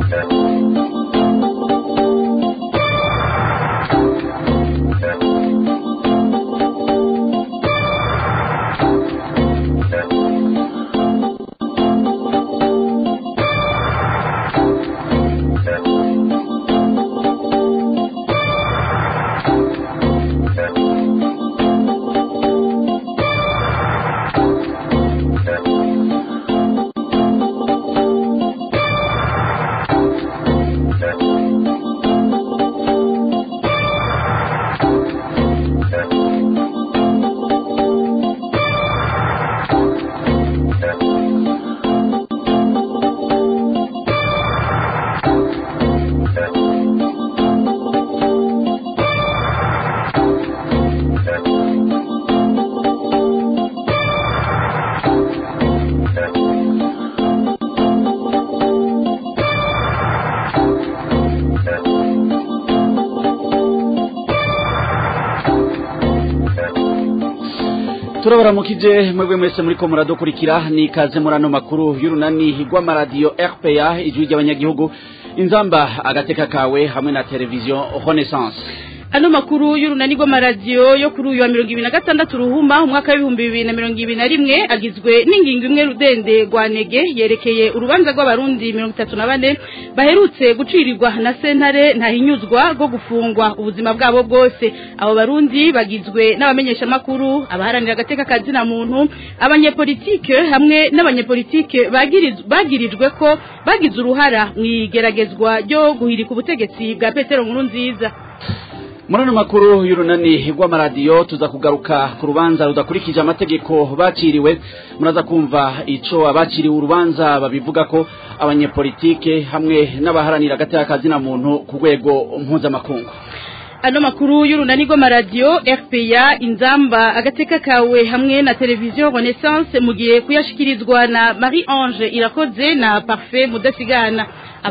turabaramukije mwebwe mwese muriko muradukurikira ni ikaze muri ano makuru y'urunani rw'amaradiyo rpa ijwi ry'abanyagihugu inzamba agateka kawe hamwe na televiziyo renaissance ano makuru y'urunani rw'amaradiyo yo kuri uyu wa mirongo ibiri na gatandatu ruhuma umwaka w'ibihumbi bibiri na mirongo ibiri na rimwe agizwe n'ingingo imwe rudende rwa nege yerekeye urubanza rw'abarundi mirongo itatu na bane baherutse gucirirwa na sentare ntahinyuzwa rwo gufungwa ubuzima bwabo bwose abo barundi bagizwe n'abamenyeshamakuru abaharanira agateka kazina muntu abanyepolitike hamwe n'abanyepolitike bagirijwe ko bagize uruhara mu igeragezwa ryo guhirika ubutegetsi bwa petero nkuru nziza muri ano makuru y'urunani rw'amaradiyo tuza kugaruka ku rubanza rudakurikije amategeko baciriwe muraza kumva ico abaciriwe urubanza babivuga ko abanyepolitike hamwe n'abaharanira agateka kazina muntu ku rwego mpuzamakungu ano makuru y'urunani rw'amaradiyo rpa inzamba agateka kawe hamwe na televiziyo renaissance mugiye kuyashikirizwa na marie ange irakoze na parfait mudasigana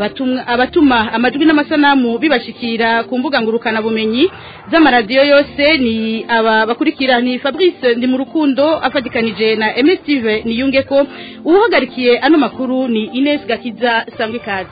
abatuma amajwi n'amasanamu bibashikira ku mbuga ngurukana bumenyi z'amaradiyo yose ni aba bakurikira ni fabrice ndi mu rukundo afatikanije na emestive niyunge ko uwuhagarikiye ano makuru ni ines gakiza sangwe kazi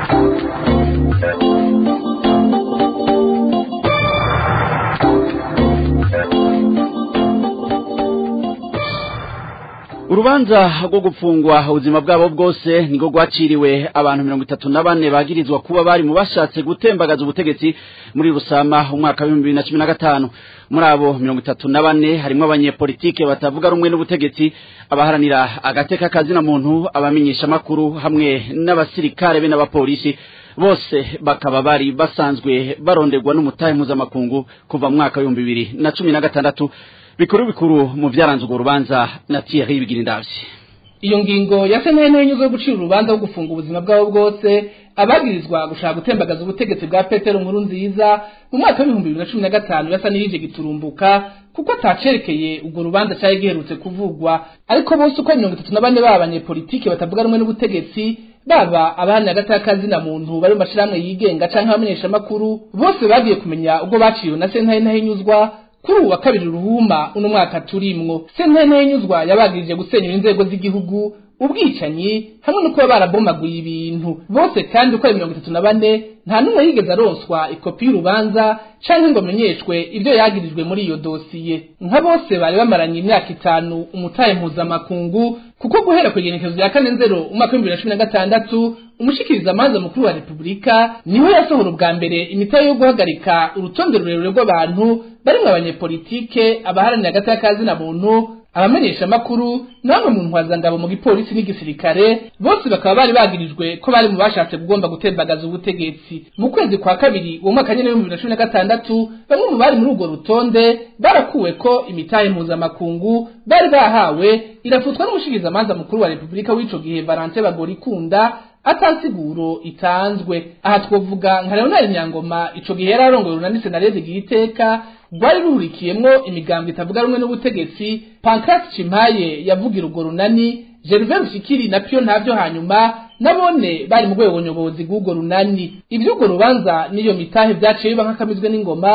urubanza rwo gupfungwa ubuzima bwabo bwose niko rwaciriwe abantu mirongo itatu na bane bagirizwa kuba bari mu bashatse gutembagaza ubutegetsi muri rusama umwaka w'ibihumbi bibiri na cumi na gatanu muri abo mirongo itatu na bane harimo abanyepolitike batavuga rumwe n'ubutegetsi abaharanira agateka kazina muntu abamenyeshamakuru hamwe n'abasirikare be n'abapolisi bose bakaba bari basanzwe baronderwa n'umutahe mpuzamakungu kuva mu mwaka w'ibihumbi bibiri na cumi na gatandatu bikuru bikuru mu byaranze urwo rubanza na Thierry Bigirindavyi iyo ngingo ya sentare n'inyungu yo gucira urubanza rwo gufunga ubuzima bwabo bwose abagirizwa gushaka gutembagaza ubutegetsi bwa petero nkuru nziza mu mwaka w'ibihumbi bibiri na cumi na gatanu yasa n'iyije giturumbuka kuko atacerekeye urwo rubanza cyari giherutse kuvugwa ariko bose uko mirongo itatu na bane baba abanyepolitike batavuga rumwe n'ubutegetsi baba abahanira agataka muntu bari mu mashirahamwe yigenga canke abamenyeshamakuru bose bagiye kumenya ubwo baciwe na sentare ntahinyuzwa kuri ubu wa kabiri ruhuma uno mwaka turimwo sentare ntahinyuzwa yabagirije gusenyura inzego z'igihugu ubwicanyi hamwe no kuba barabomaguye ibintu bose kandi uko ari mirongo itatu na bane nta n'umwe yigeze aronswa ikopi y'urubanza canke ngo amenyeshwe ibyo yagirijwe muri iyo dosiye nka bose bari bamaranye imyaka itanu umutahe mpuzamakungu kuko guhera ku igenekezo rya kane nzero umwaka w'ibihumbi bibiri na cumi na gatandatu umushikiriza amanza mukuru wa repubulika niwe yasohora ubwa mbere imitahe yo guhagarika urutonde rurerure rw'abantu barimwo abanyepolitike abaharanira agateka kazina muntu abamenyesha makuru namwe mu ntwazangabo mu gipolisi n'igisirikare bose bakaba bari bagirijwe ko bari mu bashatse kugomba gutembagaza ubutegetsi mu kwezi kwa kabiri uwo mwaka nyene w'ibihumbi bibiri na cumi na gatandatu bamwe mu bari muri urwo rutonde barakuwe ko imitahe mpuzamakungu bari bahawe irafutwa n'umushikirizamanza mukuru wa repubulika w'ico gihe valante bagorikunda atansiguro itanzwe aha twovuga nka leonard nyangoma ico gihe yari arongoye urunani senarede igiteka rwari ruhurikiyemwo imigambo itavuga rumwe n'ubutegetsi pancras cimpaye yavugira urwo runani gervain rushikiri na pyo ntavyo hanyuma nabone bari mu rwego nyobozi bw'urwo runani ivy'urwo rubanza n'iyo mitahe vyaciye biba nk'akamizwe n'ingoma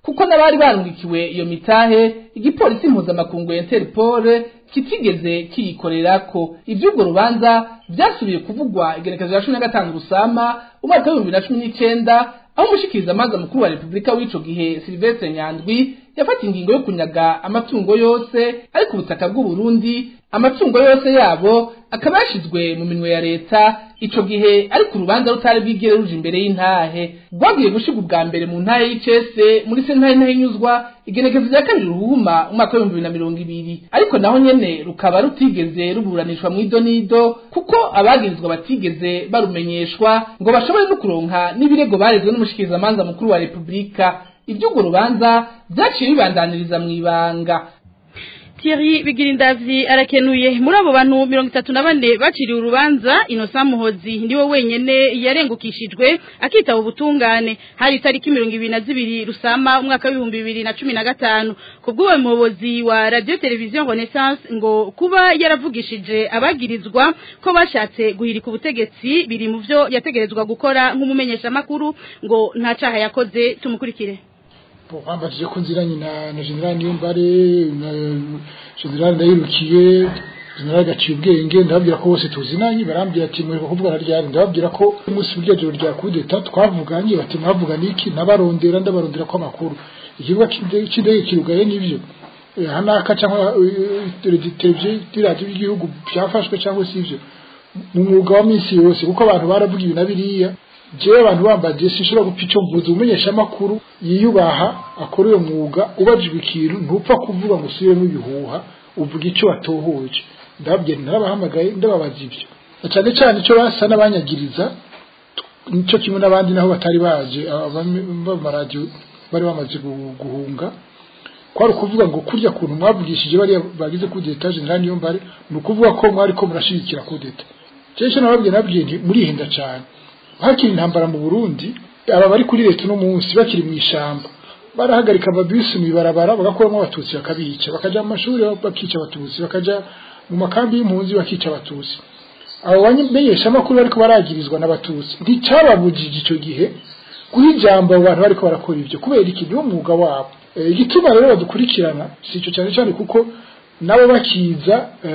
kuko n'abari barungikiwe iyo mitahe igipolisi mpuzamakungu Interpol kitigeze kiyikorerako ivy'urwo rubanza vyasubiye kuvugwa igenekezo ya cumi na gatanu rusama umwaka w'ibihumbi na cumi n'icenda aho umushikiriza amanza mukuru wa repubulika w'ico gihe silvestre nyandwi yafata ingingo yo kunyaga amatungo yose ari ku butaka bw'uburundi amatungo yose yabo akaba yashizwe mu minwe ya leta ico gihe ariko urubanza rutari bwigere ruje imbere y'intahe rwagiye gushirwa ubwa mbere mu ntahe y'icese muri sentare ntahinyuzwa igenekezo rya kabiri ruhuma umwaka w'ibihumbi bibiri na mirongo ibiri ariko naho nyene rukaba rutigeze ruburanishwa mu idonido kuko abagirizwa batigeze barumenyeshwa ngo bashobore no kuronka n'ibirego barezwe n'umushikirizamanza mukuru wa repubulika ivy'urwo rubanza vyaciye bibandaniriza mw'ibanga Thierry Bigirindavyi arakenuye muri abo bantu mirongo itatu na bane baciriwe urubanza Innocent Muhozi ndiwe wenyene yarengukishijwe akitaba ubutungane hari itariki mirongo ibiri na zibiri rusama umwaka w'ibihumbi bibiri na cumi na gatanu kubw'uwo muyobozi wa radio televiziyo Renaissance ngo kuba yaravugishije abagirizwa ko bashatse guhirika ubutegetsi biri mu vyo yategerezwa gukora nk'umumenyeshamakuru ngo nta caha yakoze tumukurikire bambajije ko nziranye na na general niyombare na general ndayirukiye general gaciye ubwenge ndababwira ko bose tuzinanye barambwira ati mwe kuvuga ryari ndababwira ko umunsi burya joro rya kudeta twavuganye bati mwavuga niki nabarondera ndabarondera ko amakuru ikibuga cy'indege kirugaye n'ivyo hanaka cyangwa televiziyo radio y'igihugu byafashwe cyangwa si ivyo mu mwuga wa minsi yose kuko abantu baravuga ibi na biriya jewe abantu bambaje sinshobora gupfa icyo mvuze umumenyesha makuru yiyubaha akora uyo mwuga ubajijwe ikintu ntupfa kuvuga ngo usubiremo ibihuha uvuga icyo watohoje ndababwira narabahamagaye ndababaza ibyo cyane cyane icyo basa n'abanyagiriza nicyo kimwe n'abandi naho batari baje abamaradiyo bari bamaze guhunga kwari ukuvuga ngo kurya kuntu mwavugishije bariya bagize kudeta general niyo mbare ni ukuvuga ko mwari ko murashigikira kudeta cyesha nababwiye nabwiye nti murihenda cyane hakiri intambara mu Burundi aba bari kuri leta no munsi bakiri mu ishamba barahagarika amabisi mu ibarabara bagakuramo abatutsi bakabica bakaja mu mashuri bakica abatutsi bakaja mu makambi y'impunzi bakica abatutsi abo bamenyesha amakuru bariko baragirizwa n'abatutsi nticyababujije icyo gihe guha ijambo abo bantu bariko barakora ibyo kubera iki niwo mwuga wabo igituma rero badukurikirana si icyo cyane cyane kuko nabo bakiza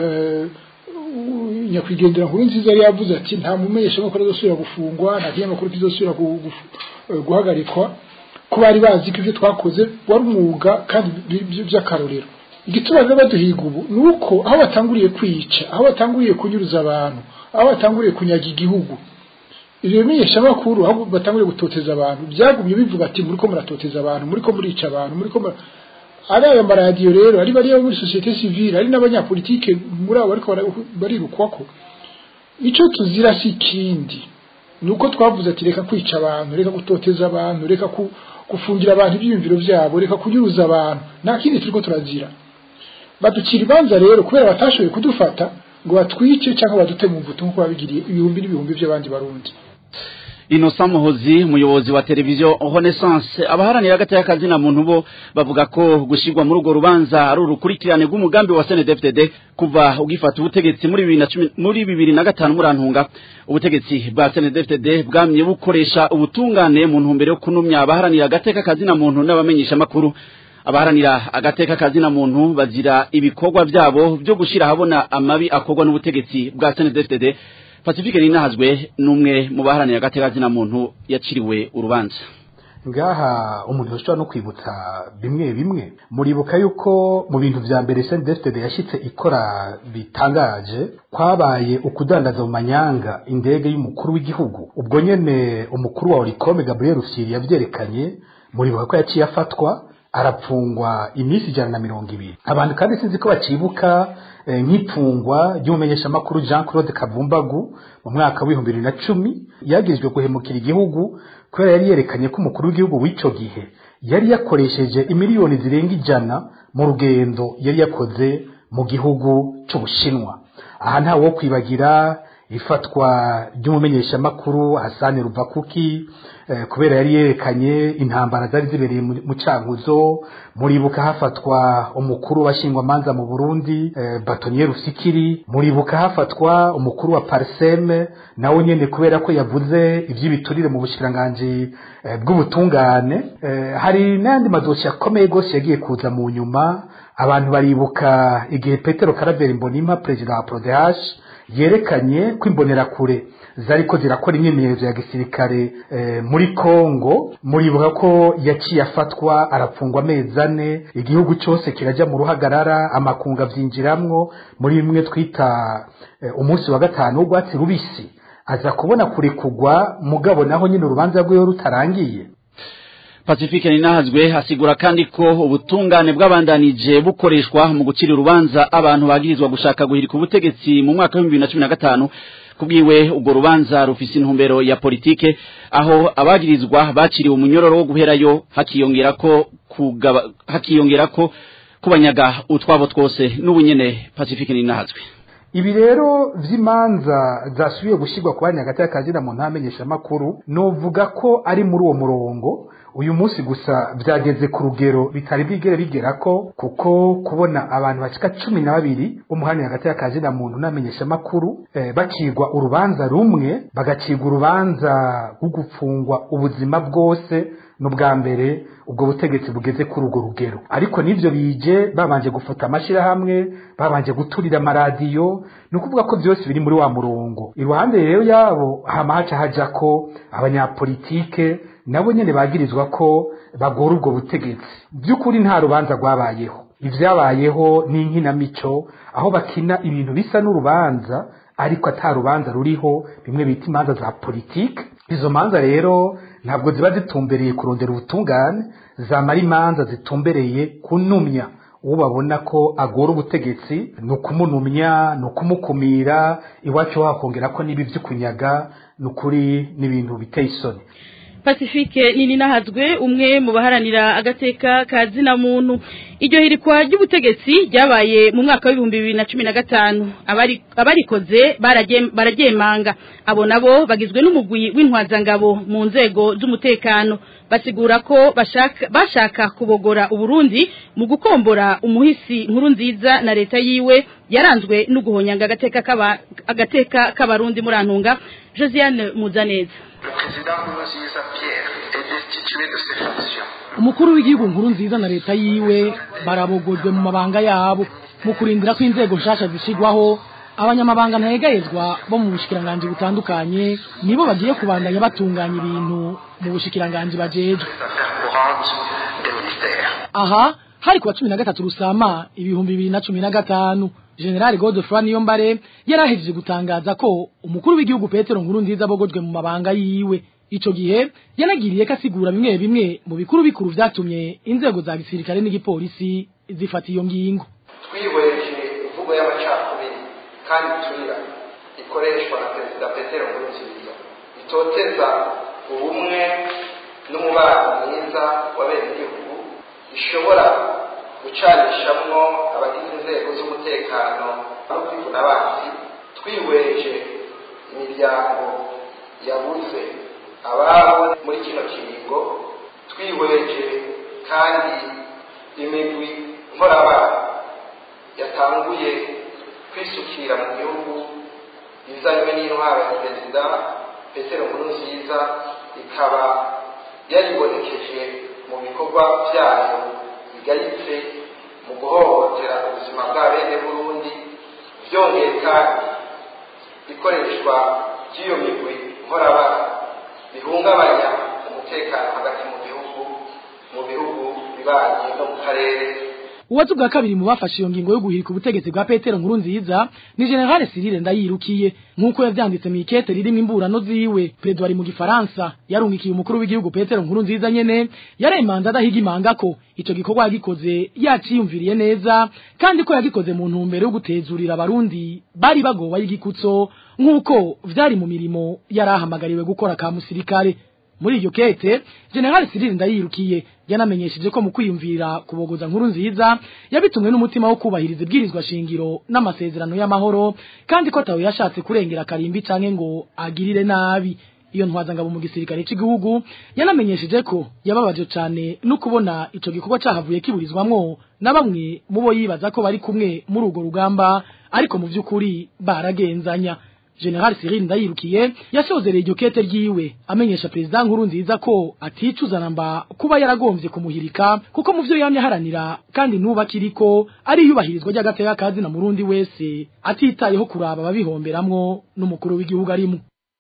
nyakwigendera nkuru nziza yari yavuze ati nta mumenyesha makuru azosubira gufungwa nta kinyamakuru kizosubira guhagarikwa ko bari bazi ko ibyo twakoze wari umwuga kandi by'akarorero igituma rero baduhiga ubu ni uko aho batanguriye kwica aho batanguriye kunyuruza abantu aho batanguriye kunyaga igihugu ibyo bimenyeshamakuru aho batanguriye gutoteza abantu byagumye bivuga ati muri ko muratoteza abantu muri ko murica abantu muri ko ari aya maradiyo rero ari bariya muri societe civile ari n'abanyapolitike muri abo bariko barirukwako icyo tuzira si ikindi ni uko twavuze ati reka kwica abantu reka gutoteza abantu reka gufungira abantu ibyiyumviro byabo reka kunyuruza abantu nta kindi turiko turazira baducira ibanza rero kubera batashoboye kudufata ngo batwice cyangwa badute mu mvuto nk'uko babigiriye ibihumbi n'ibihumbi by'abandi barundi Innocent Muhozi umuyobozi wa televiziyo Renaissance abaharanira hagati y'akazi na muntu bo bavuga ko gushirwa muri urwo rubanza ari urukurikirane rw'umugambi wa CNDD-FDD kuva ugifata ubutegetsi muri 2010 muri 2005 murantunga ubutegetsi bwa CNDD-FDD bwamye bukoresha ubutungane mu ntumbero yo kunumya abaharanira hagati y'akazi na muntu n'abamenyesha makuru abaharanira agateka kazi na muntu bazira ibikorwa byabo byo gushira habona amabi akorwa n'ubutegetsi bwa CNDD-FDD Pacifique Ninahazwe numwe mu baharanira agateka kazi na muntu yaciriwe urubanza ngaha umuntu yoshobora no kwibutsa bimwe bimwe muribuka yuko mu bintu vya mbere CNDD-FDD yashitse ikora bitangaje kwabaye ukudandaza mu manyanga indege y'umukuru w'igihugu ubwo nyene umukuru wa Oricome Gabriel Rufyiri yavyerekanye muribuka ko yaciye afatwa arapfungwa iminsi ijana na mirongo ibiri abantu kandi sinzi ko bacibuka nk'ipfungwa ry'umumenyeshamakuru jean claude kavumbagu mu mwaka w'ibihumbi bibiri na cumi yagirijwe guhemukira igihugu kubera yari yerekanye ko umukuru w'igihugu w'icyo gihe yari yakoresheje imiliyoni zirenga ijana mu rugendo yari yakoze mu gihugu cy'ubushinwa aha nta wo kwibagira ifatwa ry'umumenyeshamakuru Hassan Ruvakuki eh, kubera yari yerekanye intambara zari zibereye mu mu cankuzo muribuka hafatwa umukuru washingwa manza mu Burundi eh, Batonier Rusikiri muribuka hafatwa umukuru wa Parseme nawe nyene kubera ko yavuze ivy'ibiturire mu bushiranganje eh, bw'ubutungane eh, hari n'andi madosi akomeye gose yagiye kuza mu nyuma abantu baribuka igihe Petero Karaveri Mbonimpa perezida wa Prodehash yerekanye ko imbonerakure zariko zirakora imyimenyerezo ya gisirikare eh, muri Kongo muribuka ko yaciye afatwa arapfungwa amezi ane igihugu cyose kiraja mu ruhagarara amakunga vyinjiramwo muri bimwe twita eh, umunsi wa gatanu w'urwatsi rubisi aza kubona kurekugwa mugabo naho nyine urubanza rwiwe rutarangiye Pacifique ninahazwe asigura kandi ko ubutungane bw'abandanije bukoreshwa mu gucira urubanza abantu bagirizwa gushaka guhirika ubutegetsi mu mwaka wa 2015 kubwiwe ubwo rubanza rufise intumbero ya politike aho abagirizwa baciriwe umunyororo wo guherayo hakiyongera ko kugaba hakiyongera ko kubanyaga utwabo twose n'ubunyene Pacifique ninahazwe ibi rero vy'imanza zasubiye gushirwa ku banya hagati y'akazina mu ntamenyesha makuru novuga ko ari muri uwo murongo uyu munsi gusa vyageze ku rugero bitari bwigere bigerako kuko kubona abantu bashika cumi na babiri umuhani hagati y'akazina muntu n'amenyesha makuru eh, bacirwa urubanza rumwe bagacirwa urubanza rwo gupfungwa ubuzima bwose n'ubwa mbere ubwo butegetsi bugeze kuri urwo rugero ariko n'ivyo bije babanje gufata amashirahamwe babanje guturira amaradiyo ni ukuvuga ko byose biri muri wa murongo iruhande rero yabo hama haca hajako abanyapolitike nabo nyene bagirizwa ko bagora ubwo butegetsi by'ukuri nta rubanza rwabayeho ivyabayeho ni inkinamico aho bakina ibintu bisa n'urubanza ariko ata rubanza ruriho bimwe bita imanza za politike izo manza rero ntabwo ziba zitumbereye kurondera ubutungane zamara imanza zitumbereye kunumya uwo babona ko agora ubutegetsi ni ukumunumya ni ukumukumira iwacu hakongera ko n'ibi vy'ukunyaga ni ukuri n'ibintu biteye isoni Pacifique nini nahazwe umwe mu baharanira agateka ka zina muntu iryo hirikwa ry'ubutegetsi ryabaye mu mwaka wa 2015 abari abarikoze baragemanga abo nabo bagizwe n'umugwi w'intwazangabo mu nzego z'umutekano basigura ko bashaka bashaka kubogora uburundi mu gukombora umuhisi nkuru nziza na leta yiwe yaranzwe no guhonyanga agateka kaba agateka k'abarundi murantunga Josiane Muzaneza umukuru w'igihugu nkuru nziza na leta yiwe barabogojwe mu mabanga yabo mu kurindira ko inzego nshasha zishigwaho abanyamabanga ntayegayezwa bo mu bushikiranganje butandukanye nibo bagiye kubandanya batunganya ibintu mu bushikiranganje bajejwe aha hari kuwa cumi na gatatu rusama ibihumbi bibiri na cumi na gatanu generali godefroy niyombare yarahejeje gutangaza ko umukuru w'igihugu petero nkuru nziza abogojwe mu mabanga yiwe ico gihe yanagiriye ko asigura bimwe bimwe mu bikuru bikuru vyatumye inzego za gisirikare n'igipolisi zifata iyo ngingo twihweje imvugo y'amacakubiri kandi turira ikoreshwa na perezida petero nkurunziza itoteza ubumwe n'umubano mwiza w'abenegihugu ishobora gucanishamwo abagize inzego z'umutekano no kwivuna abanzi twihweje imiryango yabuze ababo muri kino kiringo twihweje kandi imigwi nkorabana yatanguye kwisukira mu gihugu izanywe n'intwaro ya perezida petero nkurunziza ikaba yaribonekeje mu bikorwa byayo bigayitse mu guhohotera ubuzima bwa bene burundi byongeye kandi ikoreshwa ry'iyo migwi nkorabana bihungabanya umutekano hagati mu gihugu mu bihugu bibanyi no mu karere uwazi bwa kabiri mu bafashe iyo ngingo yo guhirika ubutegetsi bwa Petero nkuru nziza ni General Cyril Ndayirukiye nkuko yavyanditse mu ikete ririmo imburano ziwe Pedro ari mu gifaransa yarungikiye umukuru w'igihugu Petero nkuru nziza nyene yaremanza adahiga imanga ko ico gikorwa yagikoze yaciyumviriye neza kandi ko yagikoze mu ntumbero yo gutezurira abarundi bari bagowa y'igikutso nkuko vyari mu mirimo yarahamagariwe gukora ka musirikare muri iryo kete General Cyril Ndayirukiye yanamenyesheje ko mu kwiyumvira kubogoza nkuru nziza yabitumwe n'umutima wo kubahiriza ibwirizwa shingiro n'amasezerano y'amahoro kandi ko tawe yashatse kurengera karimbi canke ngo agirire nabi iyo ntwazangabo mu gisirikare cy'igihugu yanamenyesheje ko yababaje cyane no kubona ico gikorwa cahavuye kiburizwamwo na bamwe mu bo yibaza ko bari kumwe muri urwo rugamba ariko mu by'ukuri baragenzanya General Cyril Ndayirukiye yasozereye iryo kete ryiwe amenyesha president nkuru nziza ko aticuza namba kuba yaragombye kumuhirika kuko mu byo yamye haranira kandi nuba kiriko ari yubahirizwa ry'agateka kazi na murundi wese atitayeho kuraba ababihomberamwo n'umukuru w'igihugu arimo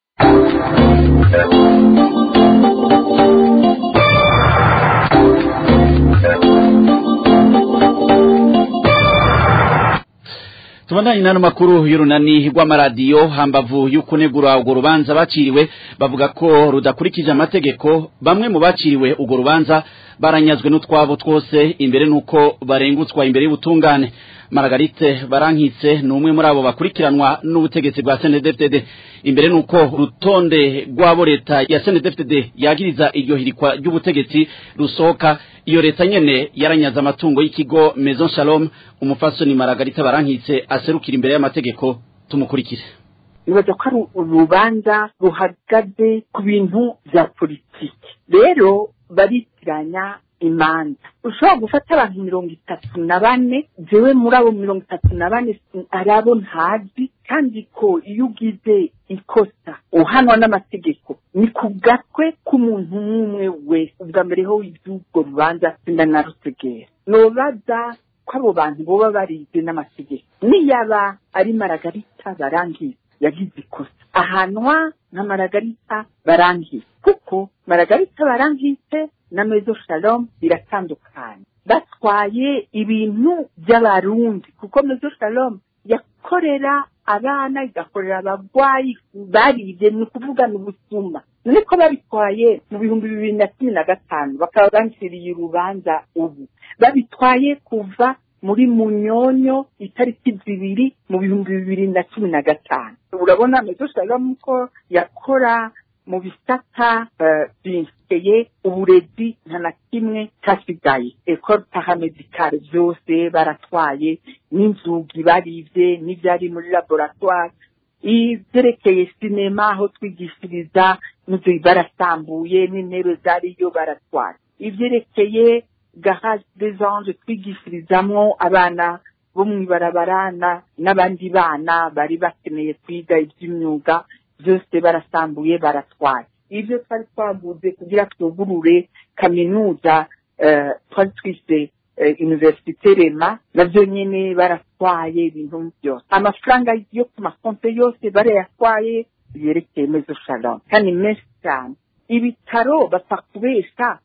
tubandanye n'ano makuru y'urunani rw'amaradiyo hambavu y'ukunegura urwo rubanza baciriwe bavuga ko rudakurikije amategeko bamwe mu baciriwe urwo rubanza baranyazwe n'utwabo twose imbere nuko barengutswa imbere y'ubutungane Margarite barankitse ni umwe muri abo bakurikiranwa n'ubutegetsi bwa CNDD-FDD imbere nuko rutonde rw'abo leta ya CNDD-FDD yagiriza iryo hirikwa ry'ubutegetsi rusohoka iyo leta nyene yaranyaza amatungo y'ikigo Maison Shalom umufasoni Margarite barankitse aserukira imbere y'amategeko tumukurikire nibaza ko ari urubanza ruhagaze ku bintu bya politiki rero baritiranya imanza ushobora gufata abantu mirongo itatu na bane jewe muri abo mirongo itatu na bane ari abo ntazi kandi ko iyo ugize ikosa uhanwa n'amategeko ni ku gatwe k'umuntu n'umwe wese ubwa mbere ho iby'urwo rubanza ndanarutegera nobaza ko abo bantu boba barize n'amategeko niyaba ari maragarita barangiza yagize ikosa ahanwa nka maragarita barangiza kuko maragarita barangitse na mezo shalom biratandukanye batwaye ibintu by'abarundi kuko mezo shalom yakorera abana igakorera abagwayi baribye ni ukuvuga ni ubusuma none ko babitwaye mu bihumbi bibiri na cumi na gatanu bakaba banciriye urubanza ubu babitwaye kuva muri munyonyo itariki zibiri mu bihumbi bibiri na cumi na gatanu urabona mezo shalom ko yakora mu bisata byinshye uburezi nta na kimwe cyasigaye ekore paramedikare byose baratwaye n'inzugi baribye n'ibyari muri laboratwari ibyerekeye sinema aho twigishiriza n'inzu barasambuye n'intebe zariyo baratwara ibyerekeye garage des anges twigishirizamwo abana bo mu ibarabara n'abandi bana bari bakeneye kwiga iby'imyuga byose barasambuye baratwaye ibyo twari twaguze kugira twugurure kaminuza twari twise universite rema nabyo nyine baratwaye ibintu byose amafaranga yo ku makonte yose barayatwaye yerekeye mezo shalom kandi menshi cyane ibitaro bapfa kubesha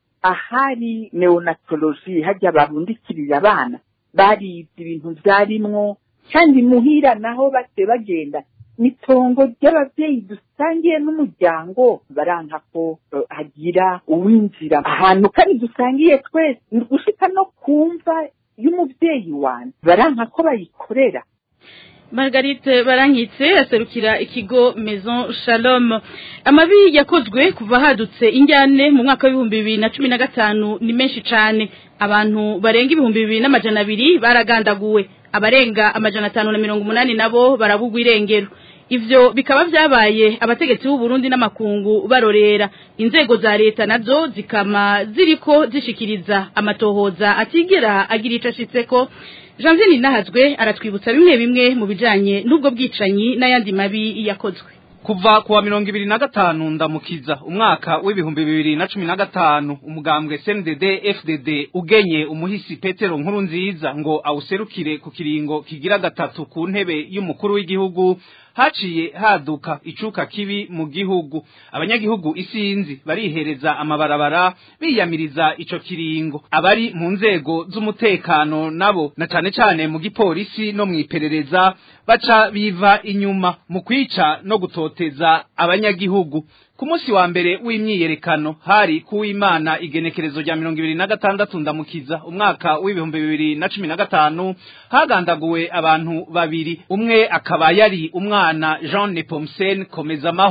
ahari neonatoloji hajya barundikirira abana baribye ibintu byarimwo kandi muhira naho base bagenda nitongo ry'ababyeyi dusangiye n'umuryango baranka ko hagira uwinjira ahantu kandi dusangiye twese ni gushika no kumva y'umubyeyi wanjye baranka ko bayikorera Margarite barankitse aserukira ikigo Maison Shalom amabi yakozwe kuva hadutse injyane mu mwaka w'ibihumbi bibiri na cumi na gatanu ni menshi cyane abantu barenga ibihumbi bibiri n'amajana abiri baragandaguwe abarenga amajana atanu na mirongo umunani nabo barabugwa irengero ivyo bikaba vyabaye abategetsi b'u Burundi n'amakungu barorera inzego za leta nazo zikama ziriko zishikiriza amatohoza atigera agira ico ashitseko Janvier Ninahazwe aratwibutsa bimwe bimwe mu bijanye n'ubwo bwicanyi n'ayandi mabi yakozwe kuva kuwa mirongo ibiri na gatanu ndamukiza umwaka w'ibihumbi bibiri na cumi na gatanu umugambwe CNDD FDD ugenye umuhisi Petero nkuru nziza ngo awuserukire ku kiringo kigira gatatu ku ntebe y'umukuru w'igihugu haciye haduka icuka kibi mu gihugu abanyagihugu isinzi barihereza amabarabara biyamiriza ico kiringo abari mu nzego z'umutekano nabo na cane cane mu gipolisi no mwiperereza baca biva inyuma mu kwica no gutoteza abanyagihugu ku munsi wa mbere w'imyiyerekano hari kuw'imana igenekerezo rya mirongo ibiri na gatandatu ndamukiza umwaka w'ibihumbi bibiri na cumi na gatanu hagandaguwe abantu babiri umwe akaba yari umwana jean nepomsen komeza amahoro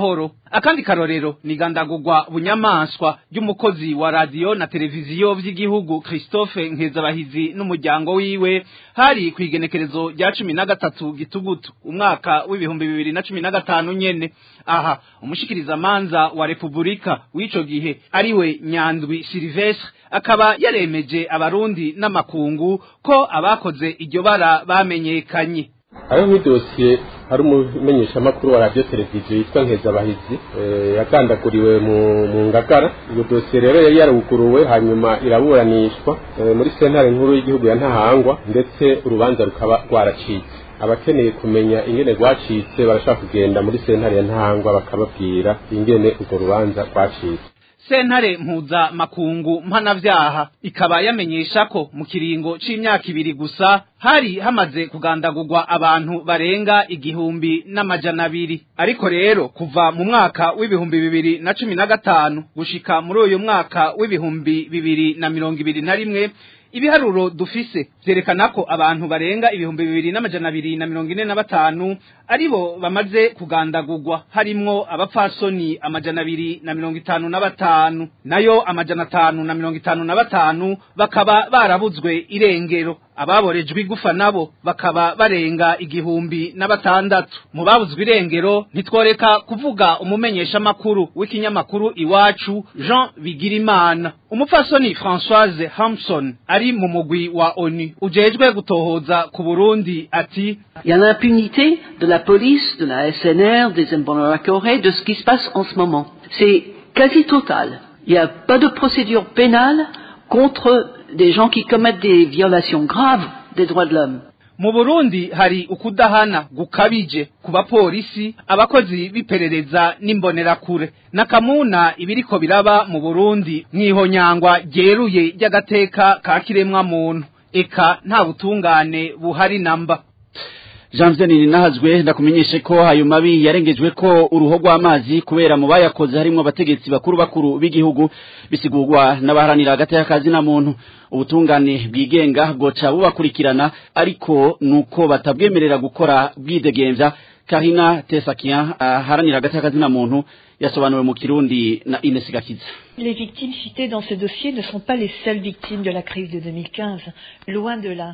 akandi karorero ni gandagurwa bunyamaswa ry'umukozi wa radiyo na televiziyo vy'igihugu Christophe Nkezabahizi n'umuryango wiwe hari ku igenekerezo rya cumi na gatatu gitugutu umwaka w'ibihumbi bibiri na cumi na gatanu nyene aha umushikirizamanza wa repubulika w'ico gihe ariwe nyandwi silvestre akaba yaremeje abarundi n'amakungu ko abakoze iryo bara bamenyekanye hariho nk'idosiye hari umumenyeshamakuru wa radiyo televiziyo yitwa nkezabahizi yagandaguriwe mu ngagara iyo dosiye rero yari yaruguruwe hanyuma iraburanishwa muri sentare nkuru y'igihugu ya ntahangwa ndetse urubanza rukaba rwaracitse abakeneye kumenya ingene rwacitse barashaka kugenda muri sentare ya ntahangwa bakababwira ingene urwo rubanza rwacitse sentare mpuza makungu mpanavyaha ikaba yamenyesha ko mu kiringo c'imyaka ibiri gusa hari hamaze kugandagurwa abantu barenga igihumbi n'amajana abiri ariko rero kuva mu mwaka w'ibihumbi bibiri na cumi na gatanu gushika muri uyu mwaka w'ibihumbi bibiri na mirongo ibiri na rimwe ibiharuro dufise vyerekana ko abantu barenga ibihumbi bibiri n'amajana abiri na mirongo ine na batanu aribo bamaze kugandagurwa harimwo abapfasoni amajana abiri na mirongo itanu na batanu nayo amajana atanu na mirongo itanu na batanu bakaba barabuzwe irengero ababorejwe igufa nabo bakaba barenga igihumbi na batandatu mu babuzwe irengero ntitworeka kuvuga umumenyesha makuru w'ikinyamakuru iwacu Jean Bigirimana umupfasoni Françoise Hampson ari mu mugwi wa ONU ujejwe gutohoza ku Burundi ati Il y a l'impunité de la police, de la SNR, des Mbonarakoré, de ce qui se passe en ce moment. C'est quasi total. Il n'y a pas de procédure pénale contre des gens qui commettent des violations graves des droits de l'homme. mu Burundi hari ukudahana gukabije ku bapolisi abakozi b'iperereza n'imbonerakure nakamuna ibiriko biraba mu Burundi mwihonyangwa ryeruye ry'agateka ka kiremwa muntu eka nta butungane buhari namba Janvier ninahazwe ndakumenyeshe ko ayo mabi yarengejwe ko uruho rw'amazi kubera mu bayakoze harimo abategetsi bakuru bakuru b'igihugu bisigurwa n'abaharanira hagati y'akazi na muntu ubutungane bwigenga bwoca bubakurikirana ariko nuko batabwemerera gukora bwidegembya Karina Tesakian aharanira hagati y'akazi na muntu yasobanuwe mu Kirundi na Ines Gakiza Les victimes citées dans ce dossier ne sont pas les seules victimes de la crise de 2015 loin de là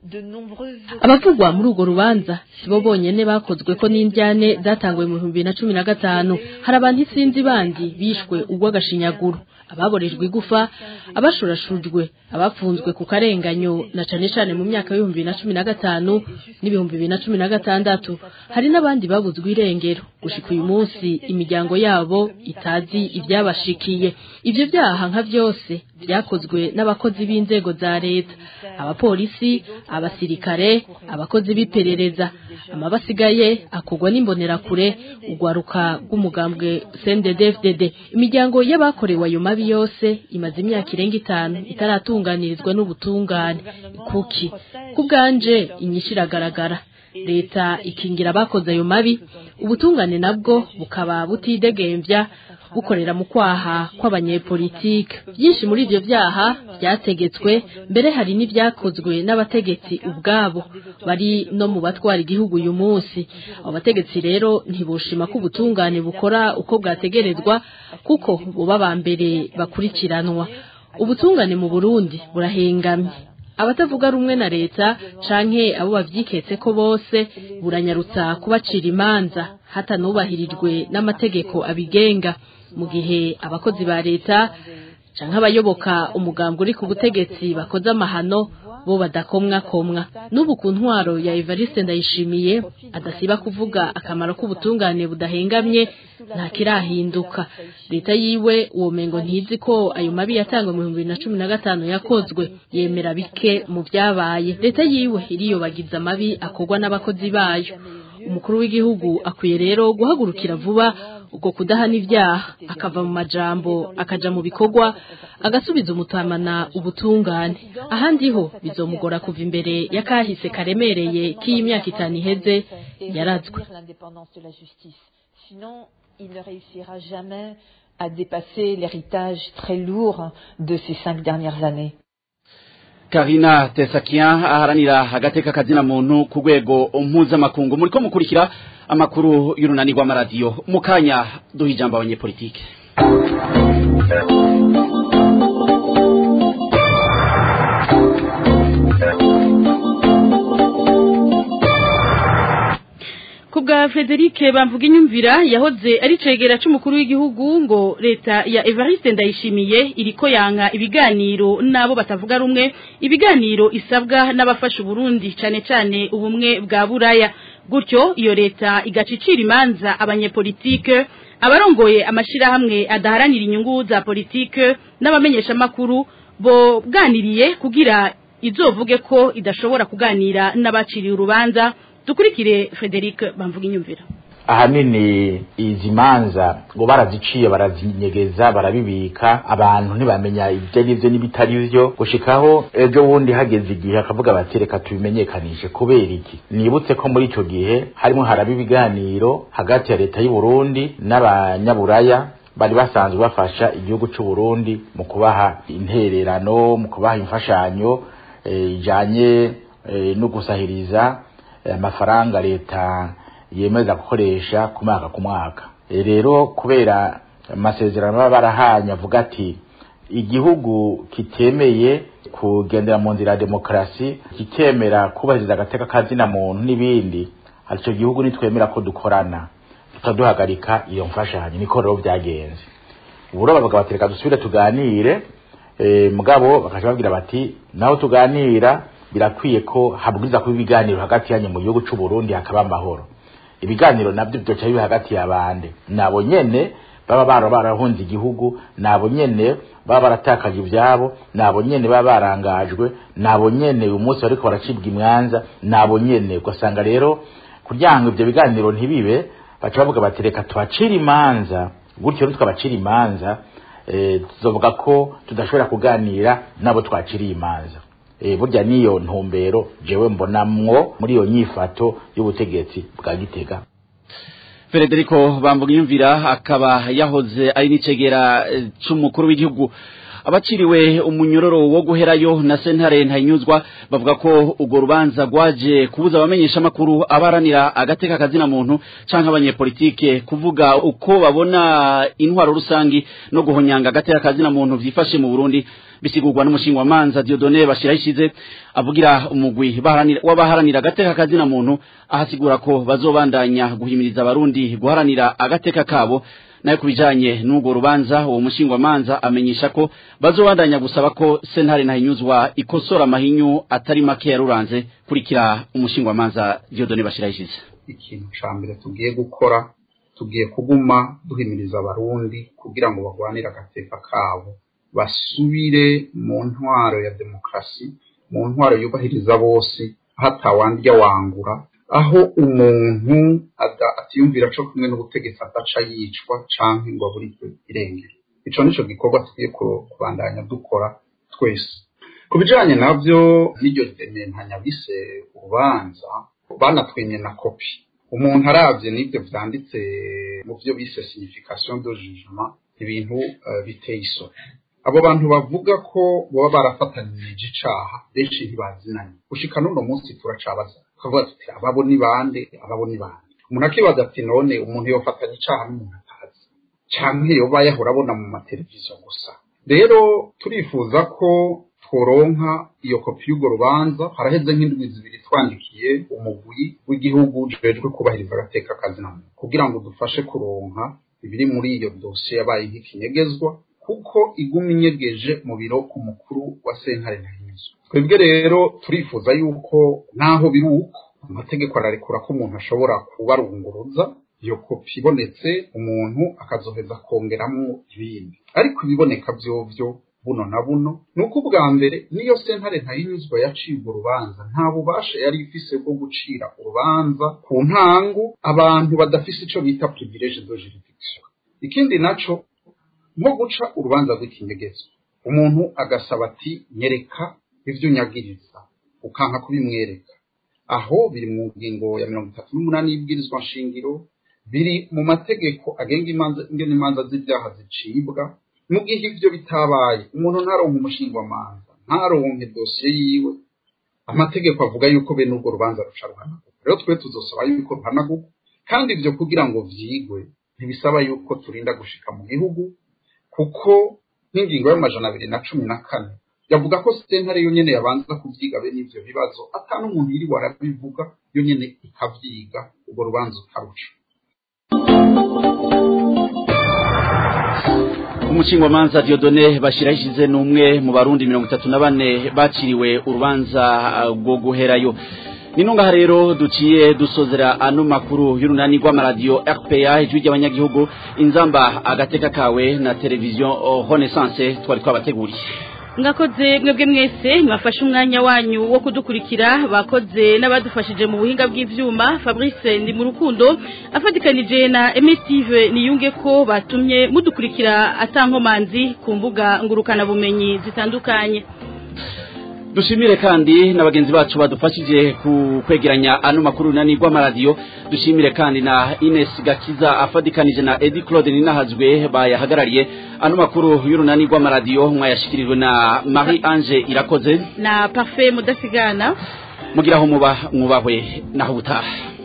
abavugwa muri urwo rubanza si bo bonyene bakozwe ko n'indyane zatanguwe mu bihumbi bibiri na cumi na gatanu hari abantu isinzi bandi bishwe urw'agashinyaguro ababorejwe igufa abashurashujwe abafunzwe ku karenganyo na cane cane mu myaka y'ibihumbi bibiri na cumi na gatanu n'ibihumbi bibiri na cumi na gatandatu hari n'abandi babuzwe irengero gushika uyu munsi imiryango yabo itazi ivyabashikiye ivyo vyaha nka vyose vyakozwe n'abakozi b'inzego za leta abapolisi abasirikare abakozi b'iperereza amabasigaye akugwa n'imbonerakure ugwaruka rw'umugambwe CNDD-FDD imiryango y'abakorewe ayo mabi yose imaze imyaka irenga itanu itaratunganirizwa n'ubutungane kuki kubwanje inyishu iragaragara leta ikingira abakoze ayo mabi ubutungane nabwo bukaba butidegembya bukorera mu kwaha kw'abanyepolitike byinshi muri ivyo vyaha vyategetswe mbere hari n'ivyakozwe n'abategetsi ubwabo bari no mu batwara igihugu uyu munsi abo bategetsi rero ntiboshima ko ubutungane bukora uko bwategerezwa kuko buba ba mbere bakurikiranwa ubutungane mu Burundi burahengamye abatavuga rumwe na leta canke abo bavyiketse ko bose buranyarutsa kubacira imanza hatanubahirijwe n'amategeko abigenga mu gihe abakozi ba leta canke abayoboka umugambi uri ku butegetsi bakoze amahano bo badakomwa komwa n'ubu ku ntwaro ya Evariste ndayishimiye adasiba kuvuga akamaro k'ubutungane budahengamye nta kirahinduka leta yiwe uwo mengo ntizi ko ayo mabi yatangwa mu 2015 yakozwe yemera bike mu byabaye leta yiwe iriyobagiza amabi akorwa n'abakozi bayo umukuru w'igihugu akwiye rero guhagurukira vuba ubwo kudahana ibyaha akava mu majambo akaja mu bikorwa agasubiza umutamana ubutungane ahandi ho bizomugora kuva imbere yakahise karemereye k'iyi myaka itanu iheze yarazwe sinon il ne réussira jamais à dépasser l'héritage très lourd de ces cinq dernières années Karina Tesakian aharanira agateka kazina muntu ku rwego mpuzamakungu muriko mukurikira amakuru y'urunani rw'amaradiyo mu kanya duha ijambo abanyepolitike kubwa Frederic bamvuga inyumvira yahoze ari cegera c'umukuru w'igihugu ngo leta ya Evariste ndayishimiye iriko yanka ibiganiro nabo batavuga rumwe ibiganiro isabwa n'abafasha Burundi cane cane ubumwe bwa buraya gutyo iyo leta igacicira imanza abanyepolitike abarongoye amashirahamwe adaharanira inyungu za politike n'abamenyesha makuru bo bwaniriye kugira izovuge ko idashobora kuganira n'abaciriye urubanza dukurikire Frederic bamvuga inyumvira ahanini izi manza ngo baraziciye barazinyegeza barabibika abantu ntibamenya ibyo ari byo n'ibitari byo gushikaho ejo bundi hageze igihe akavuga bati reka tubimenyekanishe kubera iki nibutse ko muri icyo gihe harimo haraba ibiganiro hagati ya leta y'u Burundi n'abanyaburaya bari basanzwe bafasha igihugu cy'u Burundi mu kubaha intererano mu kubaha imfashanyo ijanye no gusahiriza amafaranga leta yemeza gukoresha ku mwaka ku mwaka rero kubera amasezerano baba barahanye avuga ati igihugu kitemeye kugendera mu nzira ya demokarasi kitemera kubahiriza agateka kazina muntu n'ibindi icyo gihugu nitwemera ko dukorana tutaduhagarika iyo mfashanyo niko rero byagenze ubu rero bavuga bati reka dusubire tuganire mugabo bakajya babwira bati naho tuganira birakwiye ko habwiza kuba ibiganiro hagati yanyu mu gihugu cy'u Burundi hakaba amahoro ibiganiro nabyo byoca biba hagati y'abande nabo nyene baba bara barahunze igihugu nabo nyene baba baratakaje ibyabo nabo nyene baba barangajwe nabo nyene uyu munsi bariko baracibwa imwanza nabo nyene ugasanga rero kugira ngo ibyo biganiro ntibibe baca bavuga bati reka tubacire imanza gutyo ntitwabacira imanza tuzovuga ko tudashobora kuganira nabo twaciriye imanza burya niyo ntumbero jewe mbonamwo muri iyo nyifato y'ubutegetsi bwa gitega Federico bamvuga yumvira akaba yahoze ari n'icegera c'umukuru w'igihugu abaciriwe umunyororo wo guherayo na sentare ntayinyuzwa bavuga ko urwo rubanza rwaje kubuza abamenyesha makuru abaranira agateka kazina muntu canke abanyepolitike kuvuga uko babona intwaro rusangi no guhonyanga agateka kazina muntu vyifashe mu Burundi bisigurwa n'umushinga wa manza Dieudonné bashirahishize avugira umugwi w'abaharanira agateka kazina muntu ahasigura ko bazobandanya guhimiriza abarundi guharanira agateka kabo nayo kubijanye n'ubwo rubanza uwo mushinga wa manza amenyesha ko bazobandanya gusaba ko sentare ntahinyuzwa ikosora amahinyu atari make yaruranze kurikira umushinga wa manza Dieudonné bashirahishize ikintu ca mbere tugiye gukora tugiye kuguma duhimiriza abarundi kugira ngo bagwanire agateka kabo basubire mu ntwaro ya demokarasi mu ntwaro yubahiriza bose hatawandya wangura aho umuntu atiyumvira co kumwe n'ubutegetsi adaca yicwa canke ngo aburirwe irengero ico nico gikorwa tugiye kubandanya dukora twese ku bijanye navyo n'iryo dementanya bise urubanza banatwimye na kopi umuntu aravye n'ivyo vyanditse mu vyo bise signification de jugement ibintu uh, biteye isoni abo bantu bavuga ko baba barafatanije icaha benshi ntibazinanye gushika n'uno munsi turacabaza tukavuga tuti ababo ni bande ababo ni bande umuntu akibaza ati none umuntu yofatanya icaha n'umuntu atazi canke yoba yahora abona mu mateleviziyo gusa rero turifuza ko tworonka iyo kopi y'urwo rubanza haraheze nk'indwi zibiri twandikiye umugwi w'igihugu ujejwe kubahiriza agateka kazina muntu kugira ngo dufashe kuronka ibiri muri iyo dosiye yabaye nk'ikinyegezwa kuko iguma inyegeje mu biro ku mukuru wa sentare ntahinyuzwa twebwe rero turifuza yuko naho biri uko amategeko ararekura ko umuntu ashobora kubarunguruza iyo kopi ibonetse umuntu akazoheza kongeramo ibindi ariko ibiboneka vyovyo buno na buno ni uko ubwa mbere niyo sentare ntayinyuzwa yaciye urubanza nta bubasha yari ifise bwo gucira urubanza ku ntangu abantu badafise ico bita privilege de juridiction ikindi naco nko guca urubanza rw'ikinyegezwa umuntu agasaba ati nyereka ivyo unyagiriza ukanka kubimwereka aho biri mu ngingo ya mirongo itatu n'umunani y'ibwirizwa nshingiro biri mu mategeko agenga imanza imanza z'ibyaha zicibwa mu gihe ivyo bitabaye umuntu ntaronka umushingwamanza ntaronke dosiye yiwe amategeko avuga yuko bene urwo rubanza ruca ruhanagurwa rero twe tuzosaba yuko ruhanagurwa kandi ibyo kugira ngo vyigwe ntibisaba yuko turinda gushika mu gihugu kuko nk'ingingo y'amajana abiri na cumi na kane yavuga ko sentare yo nyene yabanza kuvyiga bene ivyo bibazo ata n'umuntu yiriwe arabivuga yo nyene ikavyiga urwo rubanza ukaruca umushingwamanza Diodone bashirahishize n'umwe mu barundi mirongo itatu na bane baciriwe urubanza rwo guherayo ninunga rero duciye dusozera ano makuru y'urunani rw'amaradiyo RPA ijwi ry'abanyagihugu inzamba agateka kawe na televiziyo Renaissance twari twabateguriye ngakoze mwebwe mwese mwafashe umwanya wanyu wo kudukurikira bakoze n'abadufashije mu buhinga bw'ivyuma Fabrice ndi mu rukundo afatikanije na Emetive niyunge ko batumye mudukurikira atankomanzi ku mbuga ngurukana bumenyi zitandukanye dushimire kandi na bagenzi bacu badufashije ku kwegeranya ano makuru nani rw'amaradiyo dushimire kandi na Ines Gakiza afadikanije na Eddie Claude Ninahazwe bayahagarariye ano makuru y'urunani rw'amaradiyo mwayashikirijwe na Marie Ange Irakoze na Parfait Mudasigana mugiraho muba mwubahwe naho butaha